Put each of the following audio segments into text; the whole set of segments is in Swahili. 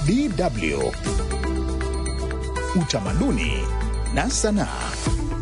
DW Utamaduni na Sanaa.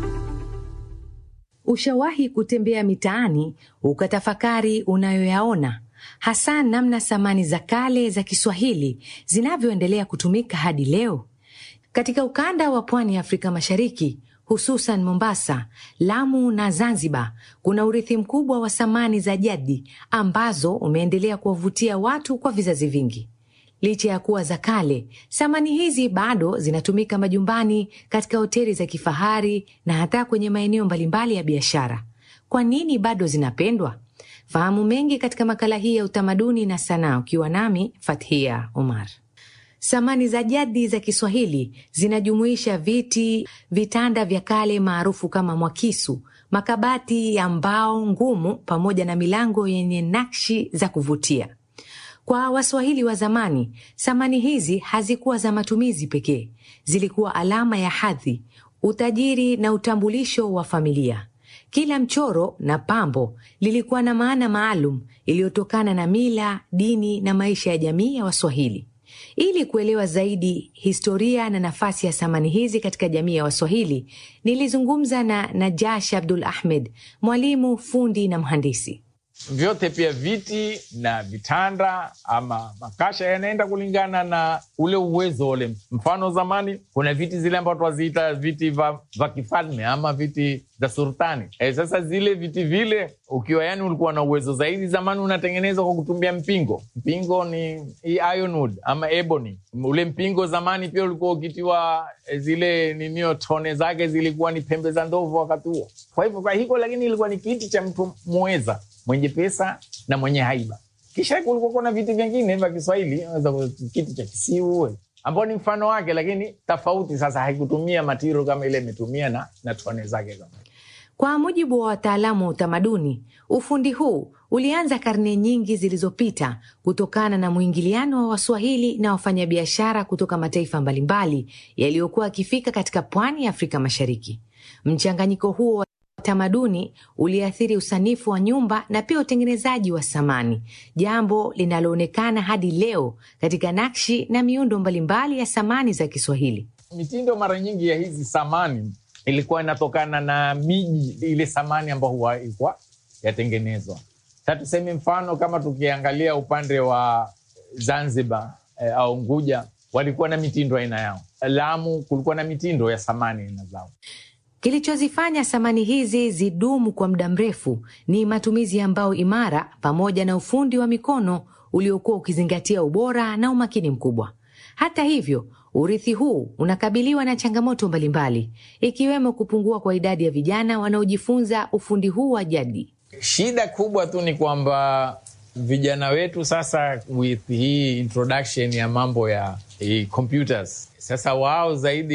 Ushawahi kutembea mitaani ukatafakari unayoyaona, hasa namna samani za kale za Kiswahili zinavyoendelea kutumika hadi leo? Katika ukanda wa pwani ya Afrika Mashariki, hususan Mombasa, Lamu na Zanzibar, kuna urithi mkubwa wa samani za jadi ambazo umeendelea kuwavutia watu kwa vizazi vingi. Licha ya kuwa za kale, samani hizi bado zinatumika majumbani, katika hoteli za kifahari na hata kwenye maeneo mbalimbali ya biashara. Kwa nini bado zinapendwa? Fahamu mengi katika makala hii ya utamaduni na sanaa, ukiwa nami Fathia Omar. Samani za jadi za Kiswahili zinajumuisha viti, vitanda vya kale maarufu kama mwakisu, makabati ya mbao ngumu, pamoja na milango yenye nakshi za kuvutia. Kwa Waswahili wa zamani, samani hizi hazikuwa za matumizi pekee, zilikuwa alama ya hadhi, utajiri na utambulisho wa familia. Kila mchoro na pambo lilikuwa na maana maalum iliyotokana na mila, dini na maisha ya jamii ya Waswahili. Ili kuelewa zaidi historia na nafasi ya samani hizi katika jamii ya Waswahili, nilizungumza na Najash Abdul Ahmed, mwalimu, fundi na mhandisi. Vyote pia viti na vitanda ama makasha yanaenda kulingana na ule uwezo ule. Mfano, zamani kuna viti zile ambao twaziita viti vya kifalme ama viti za sultani. E, sasa zile viti vile ukiwa yani ulikuwa na uwezo zaidi, zamani unatengenezwa kwa kutumia mpingo. Mpingo ni ironwood ama ebony. Ule mpingo zamani pia ulikuwa ukitiwa zile ninio, tone zake zilikuwa ni pembe za ndovu wakati huo. Kwa hivyo kwa hiko, lakini ilikuwa ni kiti cha mtu mweza mwenye pesa na mwenye haiba. Kisha kulikuwa kuna viti vingine vya Kiswahili, kiti cha kisiu ambao ni mfano wake, lakini tofauti. Sasa haikutumia matiro kama ile imetumia na, na tone zake kama. Kwa mujibu wa wataalamu wa utamaduni, ufundi huu ulianza karne nyingi zilizopita kutokana na mwingiliano wa Waswahili na wafanyabiashara kutoka mataifa mbalimbali yaliyokuwa yakifika katika pwani ya Afrika Mashariki. Mchanganyiko huo tamaduni uliathiri usanifu wa nyumba na pia utengenezaji wa samani, jambo linaloonekana hadi leo katika nakshi na miundo mbalimbali ya samani za Kiswahili. Mitindo mara nyingi ya hizi samani ilikuwa inatokana na miji ile samani ambayo huwa ilikuwa yatengenezwa. Sa tuseme mfano kama tukiangalia upande wa Zanzibar eh, au Unguja walikuwa na mitindo aina yao. Lamu kulikuwa na mitindo ya samani aina zao. Kilichozifanya samani hizi zidumu kwa muda mrefu ni matumizi ya mbao imara pamoja na ufundi wa mikono uliokuwa ukizingatia ubora na umakini mkubwa. Hata hivyo, urithi huu unakabiliwa na changamoto mbalimbali, ikiwemo kupungua kwa idadi ya vijana wanaojifunza ufundi huu wa jadi. Shida kubwa tu ni kwamba vijana wetu sasa, with hii introduction ya mambo ya computers, sasa wao zaidi